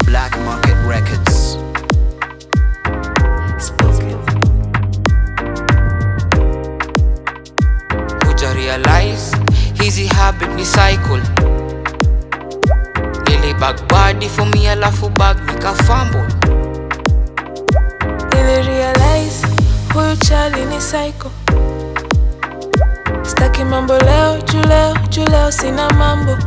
Black Market Records. Spoken. kuja realize hizi habit ni cycle nilibag badi for me alafu bag nikafambo Nili realize huyu chali ni psycho. Staki mambo leo juu leo juu leo sina mambo.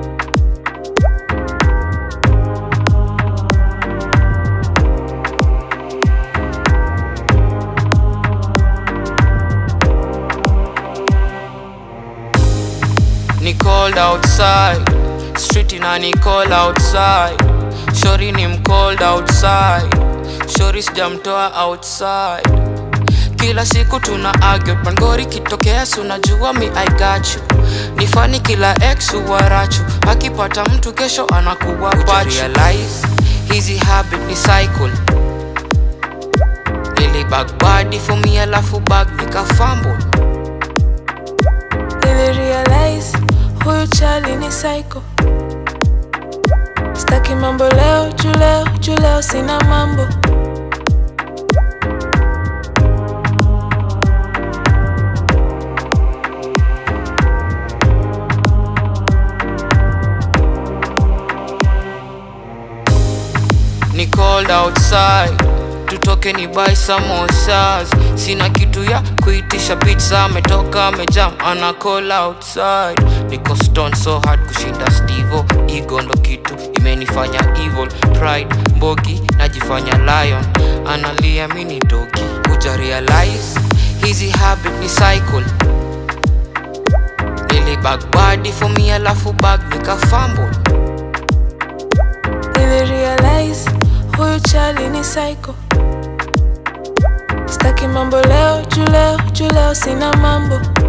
ni cold outside street ina ni cold outside shori ni mcold outside shori sijamtoa outside kila siku tuna argue pangori kitokea sunajua mi I got you ni fani kila ex uwarachu akipata mtu kesho anakuwa pachu realize hizi habit ni cycle nilibag badi for me alafu bag nikafambo Nili realize huyu chali ni psycho. Staki mambo leo juu leo juu leo sina mambo. ni cold outside tutoke ni buy samosas sina kitu ya kuitisha pizza ametoka amejam ana call outside niko stone so hard kushinda stivo ego ndo kitu imenifanya evil pride mbogi najifanya lion analia mini dogi kuja realize hizi habit ni cycle nilibag badi for me alafu bag nikafambo Nili realize huyu chali ni psycho. Staki mambo leo juu leo juu leo sina mambo.